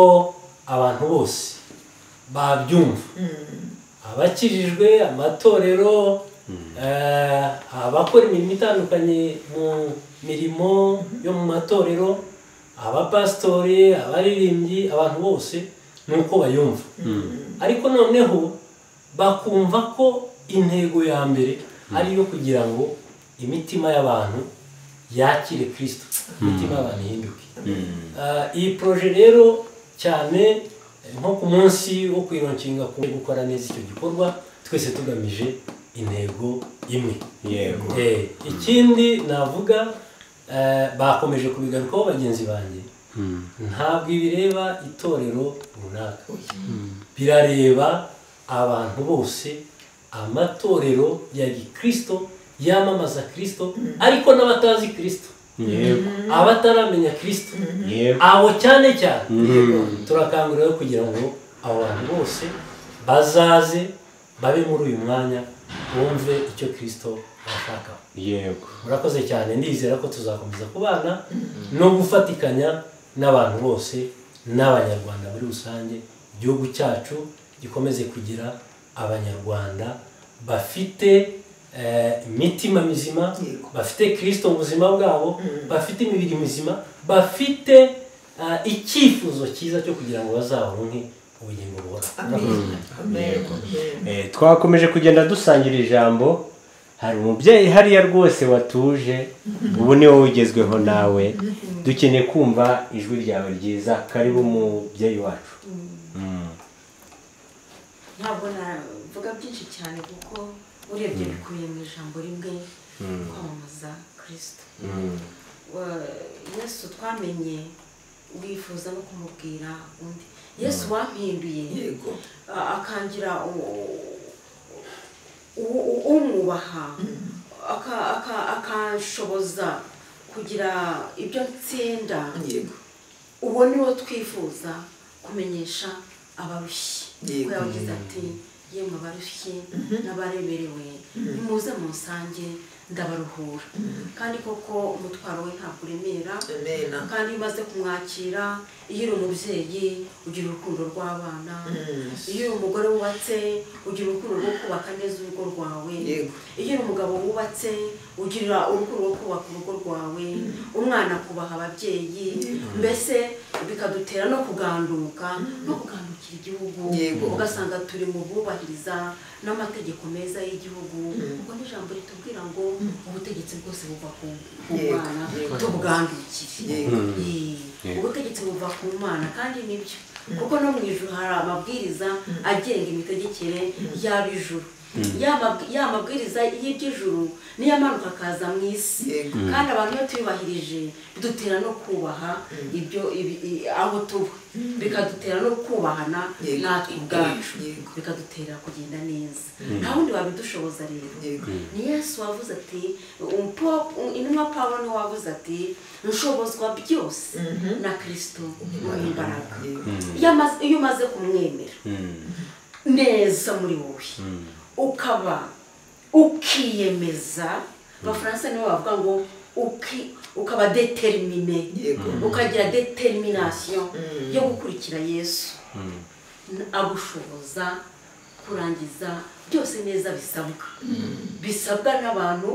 abantu bose babyumva abakirijwe amatorero eh, abakora imirimo itandukanye mu mirimo yo mu matorero abapasitori abaririmbyi abantu bose ni uko bayumva ariko noneho bakumva ko intego ya mbere ari iyo kugira ngo imitima y'abantu yakire kirisito imitima y'abantu ihinduke Ah, iyi poroje rero cyane eh, nko ku munsi wo kwironkinga ku gukora neza icyo gikorwa twese tugamije intego imwe yego Eh, ikindi navuga eh, bakomeje kubigarukaho bagenzi banjye ntabwo ibireba itorero runaka birareba abantu bose amatorero ya gikirisito yamamaza kirisito ariko n'abatazi kirisito yego abataramenya kirisito yego abo cyane cyane turakangurira rero kugira ngo abo bantu bose bazaze babe muri uyu mwanya bumve icyo kirisito ashaka yego murakoze cyane ndizera ko tuzakomeza kubana no gufatikanya n'abantu bose n'abanyarwanda muri rusange igihugu cyacu gikomeze kugira abanyarwanda bafite eh, imitima mizima Yego. bafite kirisito mu buzima bwabo bafite imibiri mizima bafite eh, icyifuzo cyiza cyo kugira ngo bazaronke ubugingo buhoraho amen amen Yego. amen Eh, twakomeje kugenda dusangira ijambo hari umubyeyi hariya rwose watuje ubu ni wowe ugezweho nawe dukeneye kumva ijwi ryawe ryiza karibu umubyeyi wacu ntabwo navuga byinshi cyane kuko urebye bikubiye mu ijambo rimwe kwamamaza kirisito Wa- yesu twamenye wifuza no kumubwira undi yesu wampinduye yego a- akangira u- u- u- umwubaha aka- aka- akanshoboza kugira ibyo nsinda yego uwo ni wo twifuza kumenyesha abarushye Yego. ko yavuze ati yemwe abarushye n'abareberewe nimuze musange ndabaruhura kandi koko umutwaro we ntabwo uremera amen kandi iyo umaze kumwakira iyo uri umubyeyi ugira urukundo rw'abana iyo uri umugore wubatse ugira urukundo rwo kubaka neza urugo rwawe Yego. iyo uri umugabo wubatse ugira urukundo rwo kubaka urugo rwawe umwana akubaha ababyeyi mbese bikadutera no kuganduka no kugandukira igihugu Yego. ugasanga turi mu bubahiriza n'amategeko meza y'igihugu ubwo n'ijambo ritubwira ngo ubutegetsi bwose buva ku ku Yego. mwana Yego. tubwandukire Yego. Yee. ubutegetsi buva ku mana kandi nibyo kuko no mu ijuru hari amabwiriza agenga imitegekere y'ab'ijuru Ya mabw- ya mabwiriza y'iby'ijuru niyo amanuka akaza mu isi Yego. kandi abantu iyo tuyubahirije bidutera no kubaha ibyo ibi- i- aho tuba bikadutera no kubahana Yego. natwe ubwacu Yego. bikadutera kugenda neza nta wundi wabidushoboza rero yego ni yesu wavuze ati umpo- intumwa pawulo niwe wavuze ati nshobozwa byose na kirisito mu imbaraga Iyo amaze- iyo umaze kumwemera neza muri wowe ukaba ukiyemeza abafaransa nibo bavuga ngo uki- ukaba determine Yego. ukagira determination yo gukurikira yesu agushoboza kurangiza byose neza bisabwa bisabwa n'abantu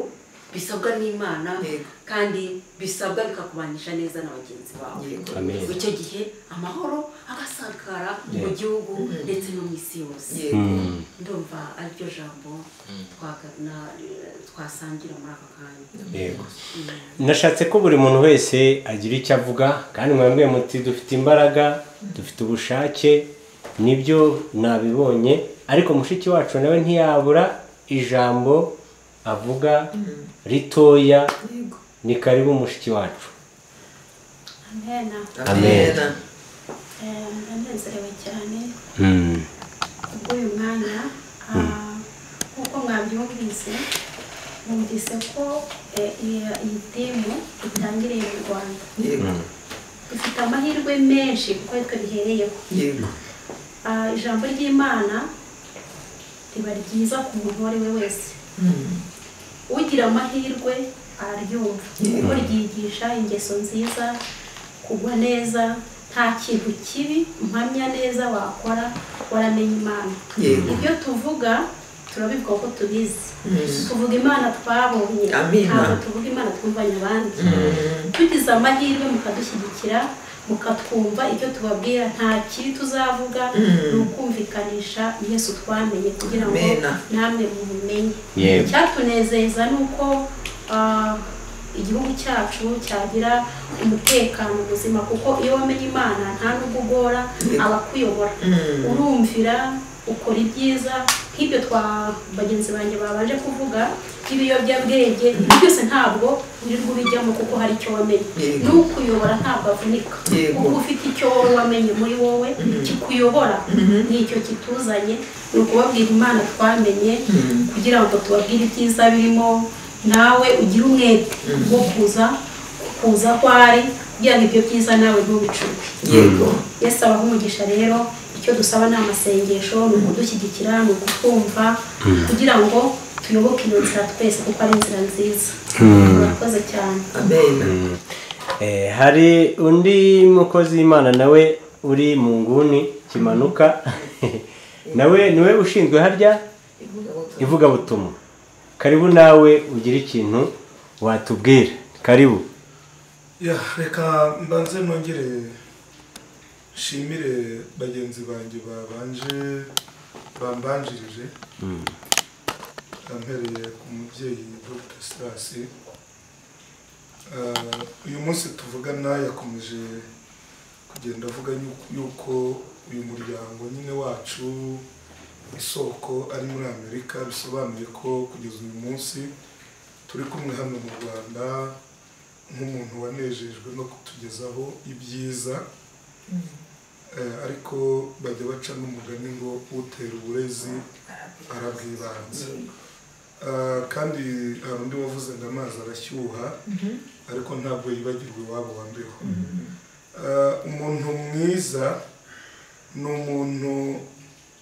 bisabwa n'imana Yego. kandi bisabwa bikakubanisha neza na bagenzi bawe Yego. Amen. icyo gihe amahoro agasakara mu gihugu ndetse no mu isi yose yego ndumva ariryo jambo twaga- na- twasangira muri aka kanya yego nashatse ko buri muntu wese agira icyo avuga kandi mwebwe muti dufite imbaraga dufite ubushake nibyo nabibonye ariko mushiki wacu nawe ntiyabura ijambo avuga ritoya yego ni karibu mushiki wacu amena Amen. amen ndanezerewe cyane bw'uyu mwanya ah, nk'uko mwabyumvise numvise ko eh, iyi- iyi timu itangiriye mu rwanda yego dufite amahirwe menshi kuko ari twe duhereyeho yego Ah, ijambo ry'imana riba ryiza ku muntu uwo ari we wese ugira amahirwe araryumva kuko ryigisha ingeso nziza kugwa neza nta nta kintu kibi mpamya neza wakora waramenya imana Yego. ibyo tuvuga turabibwa kuko tubizi Mm. tuvuga imana twabonye Amina. ntabwo tuvuga imana twumvanye abandi tugize amahirwe mukadushyigikira mukatwumva ibyo tubabwira nta kibi tuzavuga Mm. ni ukumvikanisha yesu twamenye kugira ngo Amina. namwe mubimenye Yego. icyatunezeza ni uko ah, igihugu cyacu cyagira umutekano muzima kuko iyo wamenye imana nta nubwo ugora abakuyobora Mm. urumvira ukora ibyiza nk'ibyo twa bagenzi banjye babanje kuvuga nk'ibiyobyabwenge ibyo byose ntabwo wirirwa ubijyamo kuko hari icyo wamenye Yego. n'ukuyobora ntabwo avunika Yego. kuko ufite icyo wowe wamenye muri wowe kikuyobora nicyo kituzanye ni ukubabwira imana twamenye kugira ngo tubabwire ibyiza birimo nawe ugire umwete wo kuza kuza aho ari kugira ngo ibyo byiza nawe ntubicuke yego yesu abaha umugisha rero icyo dusaba ni amasengesho ni ukudushyigikira ni ukutwumva kugira ngo tuyoboke iyo nzira twese kuko ari inzira nziza murakoze cyane amena Eh, hari undi mukozi w'imana nawe uri mu nguni kimanuka nawe niwe ushinzwe harya ivugabutumwa karibu nawe ugira ikintu watubwira karibu ya reka mbanze nongere nshimire bagenzi banjye babanje bambanjirije mpereye ku mubyeyi dr sitasi uyu munsi tuvugana yakomeje kugenda avuga yu- yuko uyu muryango nyine wacu isoko ari muri amerika bisobanuye ko kugeza uyu munsi turi kumwe hano mu rwanda nk'umuntu wanejejwe no kutugezaho ibyiza Eh, ariko bajya baca n'umugani ngo utera uburezi arabwibanza Eh, kandi hari undi wavuze ngo amazi arashyuha ariko ntabwo yibagirwa iwabo wanduyeho Eh, umuntu mwiza ni umuntu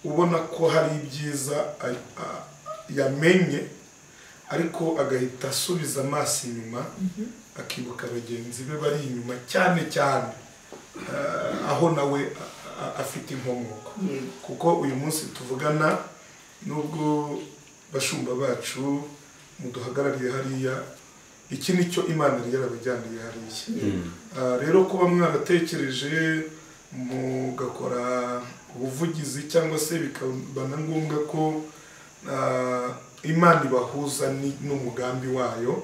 ubona ko hari ibyiza a- a- yamenye ariko agahita asubiza amaso inyuma akibuka bagenzi be bari inyuma cyane cyane eh, aho nawe a- a- afite inkomoko kuko uyu munsi tuvugana nubwo bashumba bacu muduhagarariye hariya iki ni cyo imana yari yarabajyaniye hariya Ah, rero kuba mwaratekereje mugakora ubuvugizi cyangwa se bikaba na ngombwa ko ah, imana ibahuza ni- n'umugambi wayo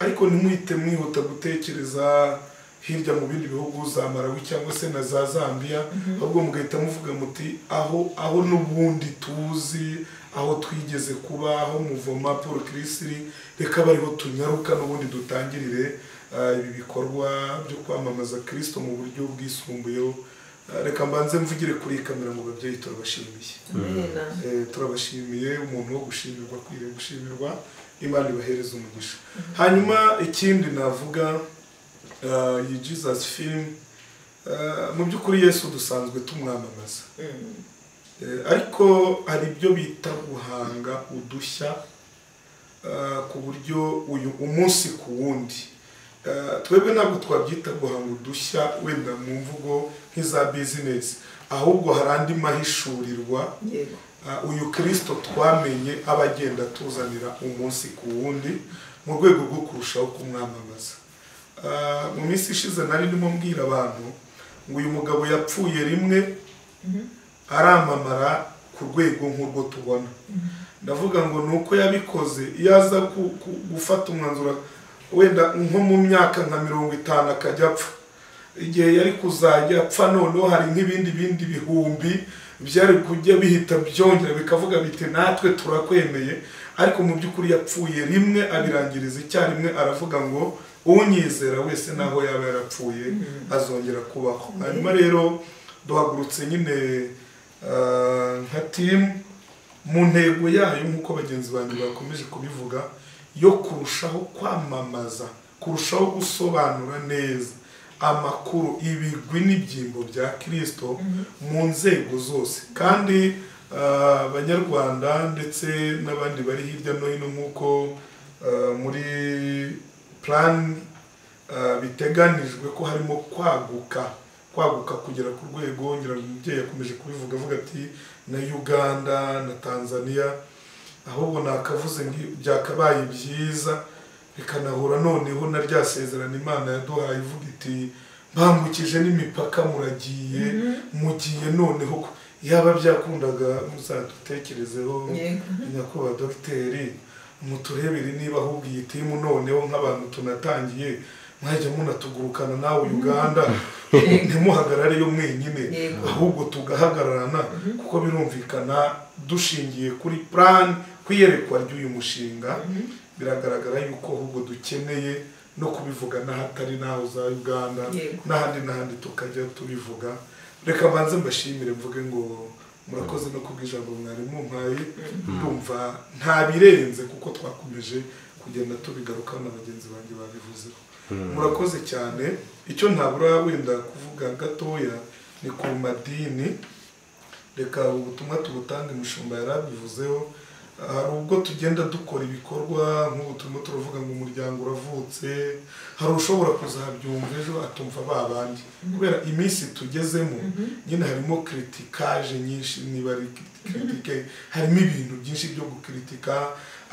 ariko ntimuhite mwihuta gutekereza hirya mu bindi bihugu za marawi cyangwa se na za zambia ahubwo mugahita muvuga muti aho aho n'ubundi tuzi aho twigeze kuba aho muvoma paul kirisiri reka bariho tunyaruka n'ubundi dutangirire ah, ibi bikorwa byo kwamamaza kirisito mu buryo bwisumbuyeho Ah, reka mbanze mvugire kuri iyi kamera ngo babyeyi turabashimiye amena Eh, turabashimiye umuntu wo gushimirwa akwiriye gushimirwa imana ibahereza umugisha hanyuma ikindi navuga eh, iyi jesus film eh, mu by'ukuri yesu dusanzwe tumwamamaza Eh, ariko hari ibyo bita guhanga udushya eh, ku buryo uyu umunsi ku wundi Eh, twebwe ntabwo twabyita guhanga udushya wenda mu mvugo nk'iza bizinesi ahubwo hari andi mahishurirwa yego Ah, uyu kirisito twamenye aba agenda atuzanira umunsi ku wundi mu rwego rwo kurushaho kumwamamaza Ah, mu minsi ishize nari ndimo mbwira abantu ngo uyu mugabo yapfuye rimwe aramamara ku rwego nk'urwo tubona ndavuga ngo ni uko yabikoze iyo aza ku- ku- gufata umwanzuro wenda nko mu myaka nka mirongo itanu akajya apfa igihe yari kuzajya apfa noneho hari nk'ibindi bindi bihumbi byari kujya bihita byongera bikavuga biti natwe turakwemeye ariko mu by'ukuri yapfuye rimwe abirangiriza icyarimwe aravuga ngo unyizera wese naho yaba yarapfuye azongera kubaho hanyuma rero duhagurutse nyine ah, nka timu mu ntego yayo nk'uko bagenzi banjye bakomeje kubivuga yo kurushaho kwamamaza kurushaho gusobanura neza amakuru ibigwi n'ibyimbo bya kirisito mu nzego zose kandi ah, abanyarwanda ndetse n'abandi bari hirya no hino nk'uko ah, muri plan ah, biteganijwe ko harimo kwaguka kwaguka kugera ku rwego ngira ngo umubyeyi yakomeje kubivuga avuga ati na uganda na tanzania ahubwo nakavuze ngo byakabaye byiza rikanahura noneho na rya sezerano imana yaduhaye ivuga iti mbangukije n'imipaka muragiye mugiye noneho ku-" yaba byakundaga muzadutekerezeho nyakubahwa dogiteri muturebere niba ahubwo iyi timu noneho nk'abantu tunatangiye mwajya munatugurukana nawe uganda ntimuhagarareyo mwenyine Yego. ahubwo tugahagararana kuko birumvikana dushingiye kuri plan ku iyerekwa ry'uyu mushinga biragaragara yuko ahubwo dukeneye no kubivuga n'ahatari n'aho za uganda Yego. n'ahandi n'ahandi tukajya tubivuga reka mbanze mbashimire mvuge ngo murakoze no kubw'ijambo mwarimu mpaye ndumva ntabirenze kuko twakomeje kugenda tubigarukaho na bagenzi banjye babivuzeho murakoze cyane icyo ntabura wenda kuvuga gatoya ni ku madini reka ubutumwa tubutange umushumba yarabivuzeho hari ubwo tugenda dukora ibikorwa nk'ubu turimo turavuga ngo umuryango uravutse hari ushobora kuzabyumva ejo atumva ba bandi kubera iminsi tugezemo nyine harimo kiritikaje nyinshi niba ari kiritike harimo ibintu byinshi byo gukiritika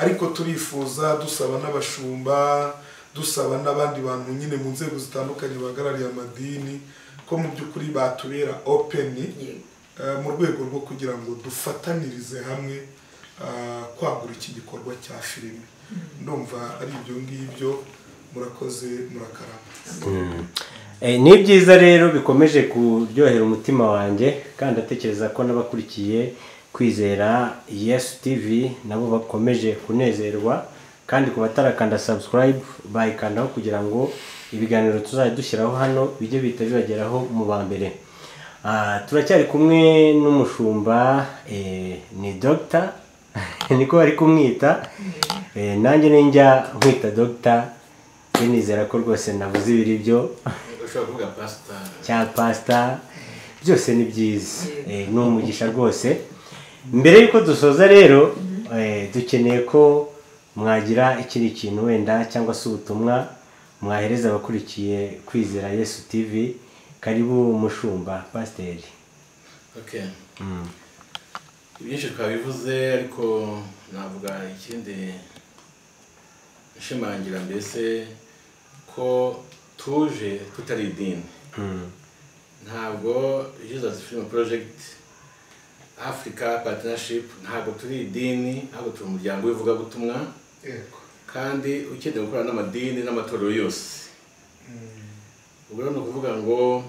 ariko turifuza dusaba n'abashumba dusaba n'abandi bantu nyine mu nzego zitandukanye bahagarariye amadini ko mu by'ukuri batubera openi eh, mu rwego rwo kugira ngo dufatanirize hamwe ah, kwagura iki gikorwa cya filime ndumva ari ibyo ngibyo murakoze murakarama Eh, ni byiza rero bikomeje kuryohera umutima wanjye kandi ndatekereza ko n'abakurikiye kwizera yesu tv nabo bakomeje kunezerwa kandi ku batarakanda subscribe bayikandaho kugira ngo ibiganiro tuzajya dushyiraho hano bijye bihita bibageraho mu ba mbere Ah, turacyari kumwe n'umushumba eh, ni dogita niko bari kumwita Eh, nanjye ninjya nkwita dogita nizera ko rwose navuze ibiri byo ushobora kuvuga pasita cya pasita byose ni byiza Eh, ni umugisha rwose mbere y'uko dusoza rero eh, dukeneye ko mwagira ikindi kintu wenda cyangwa se ubutumwa mwahereza abakurikiye kwizera yesu tv karibu mushumba pasiteri okay Mm. ibyinshi twabivuze ariko navuga ikindi nshimangira mbese ko tuje tutari idini Mm. ntabwo jesus film project africa partnership ntabwo turi idini ahubwo turi umuryango w'ivugabutumwa kandi ukeneye gukorana n'amadini n'amatorero yose ubwo rero ni ukuvuga ngo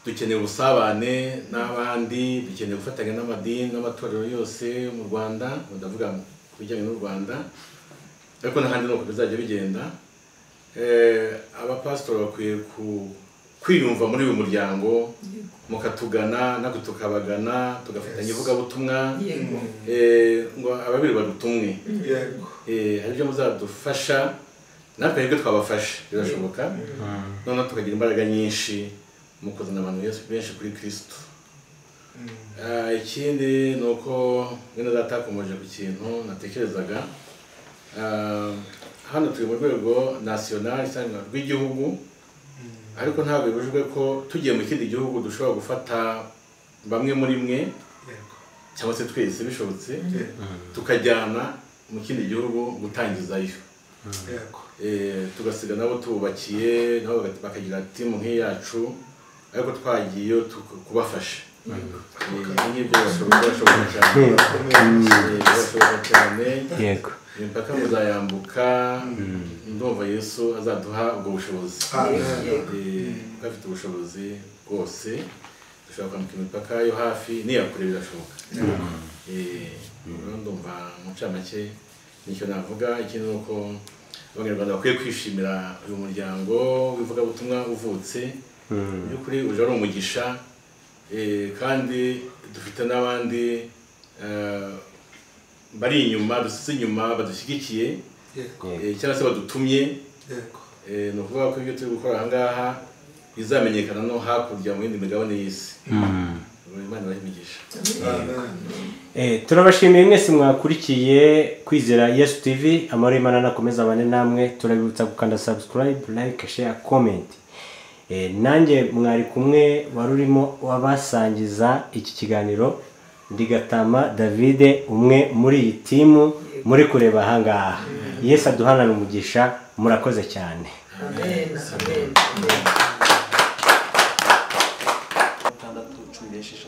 dukeneye ubusabane n'abandi dukeneye gufatanya n'amadini n'amatorero yose yo mu rwanda ubu ndavuga ku bijyanye n'u rwanda ariko n'ahandi ni uko bizajya bigenda Eh, abapasitori bakwiye ku- kwiyumva muri uyu muryango mukatugana natwe tukabagana tugafatanya ivugabutumwa Yego. Eh, ngo ababiri badutumwe yego Eh, hari ibyo muzadufasha natwe twebwe twabafasha birashoboka noneho tukagira imbaraga nyinshi mu kuzana abantu benshi- benshi kuri kirisito Ah, ikindi ni uko mwene data yakomeje ku kintu natekerezaga Ah, hano turi mu rwego nasiyonari cyangwa rw'igihugu ariko ntabwo bibujijwe ko tugiye mu kindi gihugu dushobora gufata bamwe muri mwe cyangwa se twese bishobotse tukajyana mu kindi gihugu gutangizayo yego Eh, tugasiga nabo tububakiye nabo baga- bakagira timu nk'iyacu ariko twagiyeyo tuku- kubafasha Eh, ngibyo birashoboka birashoboka cyane Eh, birashoboka cyane Yego. imipaka muzayambuka ndumva yesu azaduha ubwo bushobozi Eh, kuko afite ubushobozi bwose dushobora kwambuka imipaka yo hafi n'iya kure birashoboka Eh, rero ndumva mu ncamake nicyo navuga ikindi ni uko abanyarwanda bakwiye kwishimira uyu muryango w'ivugabutumwa uvutse mu by'ukuri uje ari umugisha eh, kandi dufite n'abandi eh, bari inyuma dusize inyuma badushyigikiye eh, cyangwa se badutumye yego Eh, ni ukuvuga ko ibyo turi gukora aha ngaha bizamenyekana no hakurya mu yindi migabane y'isi imana ibahe Eh, turabashimiye mwese mwakurikiye kwizera yesu tv amahoro y'imana nakomeza abane namwe turabibutsa gukanda subscribe like share comment Eh, nanjye mwari kumwe wari urimo wabasangiza iki kiganiro ndi gatama davide umwe muri iyi timu muri kureba ahangaha yesu aduhanane umugisha murakoze cyane amen amen gatandatu cumi n'esheshatu